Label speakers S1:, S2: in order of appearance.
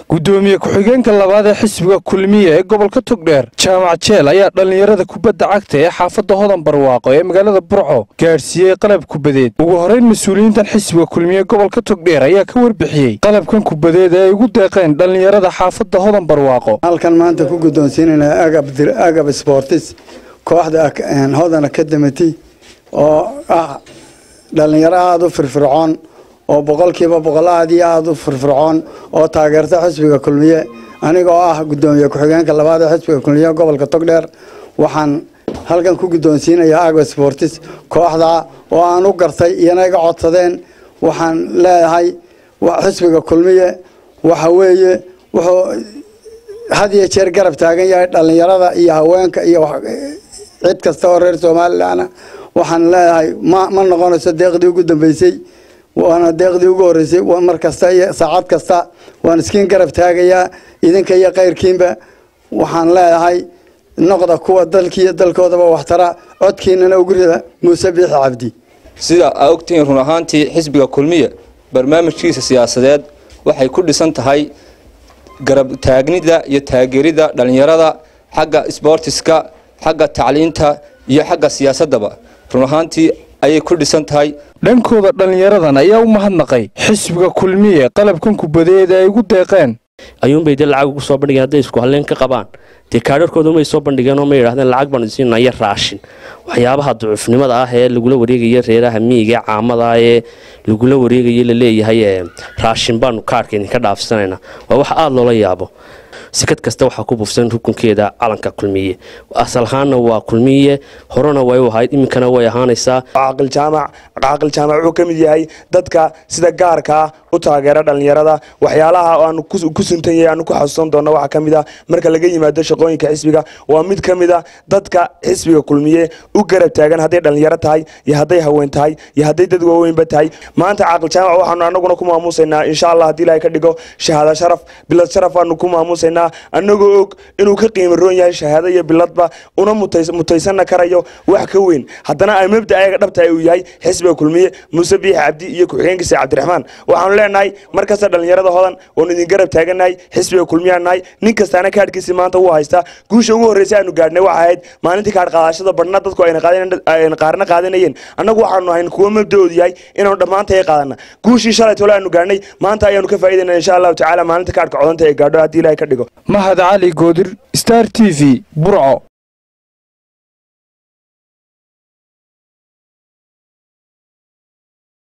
S1: gudoomiye ku-xigeenka labaad ee xisbiga kulmiye ee gobolka togdheer jaamac jeel ayaa dhallinyarada kubadda cagta ee xaafadda hodan barwaaqo ee magaalada burco gaadhsiiyey qalab kubadeed ugu horrayn mas-uuliyiintan xisbiga kulmiye gobolka togdheer ayaa ka warbixiyey qalabkan kubadeed ee ay ugu deeqeen dhallinyarada xaafadda hodan barwaaqo
S2: halkan maanta ku guddoonsiinayna agab sportis kooxda hodan academity oo ah dhallinyaro aada u firfircoon oo boqolkiiba boqol aad iyo aada u firfircoon oo taageerta xisbiga kulmiye aniga oo ah gudoomiye ku-xigeenka labaad ee xisbiga kulmiye gobolka togdheer waxaan halkan ku guddoonsiinayaa agab sportis kooxda oo aan u gartay iyana iga codsadeen waxaan leeyahay xisbiga kulmiye waxa weeye wuxuu had iyo jeer garab taagan yahay dhallinyarada iyo haweenka iyo cid kasta oo reer somalilan waxaan leeyahay ma ma noqonayso deeqdii ugu dambeysay waana deeqdii ugu horreysay mar kasta iyo saacad kasta waan iskiin garab taagayaa idinka iyo kayrkiinba waxaan leeyahay noqda kuwa dalkiiyo dalkoodaba waxtara codkiinana ugu rida muuse biixi cabdi
S3: sida aa ogtihiin run ahaantii xisbiga kulmiye barnaamijkiisa siyaasadeed waxay ku dhisan tahay garab taagnida iyo taageerida dhallinyarada xagga sboortiska xagga tacliinta iyo xagga siyaasadaba run ahaantii ayay ku dhisan tahay
S1: dhankooda dhallinyaradan ayaa u mahadnaqay xisbiga kulmiye qalabkan kubadeed ay ugu deeqeen
S4: ayuunbay dee lacag ugu soo bandhigeen hadday isku halleen ka qabaan dee kaadharkooda may soo bandhigeen oo ma yidhahdeen lacag baanu siinaya raashin waxyaabaha ducufnimada ah ee lagula wareegaya reeraha miyiga ee caamada ee lagula wareegaya laleeyahay raashin baanu kaarhka idinka dhaafsanayna waa wax aada loola yaabo sikad kasta waxaa ku buufsan rukunkeeda calanka kulmiye asal ahaanna waa kulmiye horena way u ahayd iminkana way ahaanaysaa
S5: caaqil jaamac caaqil jaamac wuxuu ka mid yahay dadka sida gaarkaa u taageera dhallinyarada waxyaalaha aanu ku suntan yahay aanu ku xasuusan doona waxaa ka mid a marka laga yimaado shaqooyinka xisbiga waa mid ka mid a dadka xisbiga kulmiye u garab taagan hadday dhallinyaro tahay iyo hadday haween tahay iyo hadday dad waaweynba tahay maanta caaqil jaamac waxaanu anaguna ku maamuusaynaa insha allah haddii ilahay ka dhigo shahaada sharaf bilad sharaf aanu ku maamuusaynaa annagoo og inuu ka qiimo roon yahay shahaado iyo biladba una mutaysanna karayo wax ka weyn haddana ay mabda ayaga dhabtahay uu yahay xisbiga kulmiye muuse biixi cabdi iyo ku-xigeenkiisa cabdiraxmaan waxaanu leenahay mar kasta dhallinyarada hodan waanu idin garab taagannahay xisbiga kulmiyaan nahay nin kastaana kaadhkiisii maanta wuu haystaa guusha ugu horreysay aanu gaadhnay waxa ahayd maalintii kaadh qaadashada badhna dadku ayna qaarna qaadanayeen annagu waxaanu ahayn kuwo mabda-oodu yahay inaanu dhammaantay qaadana guushii shalay tole aanu gaadhnay maanta ayaanu ka faa'iidayna insha allahu tacala maalinta kaadhka codanta ee gaadho haddii ilahay ka dhigo
S1: mahad cali goodir star t v burco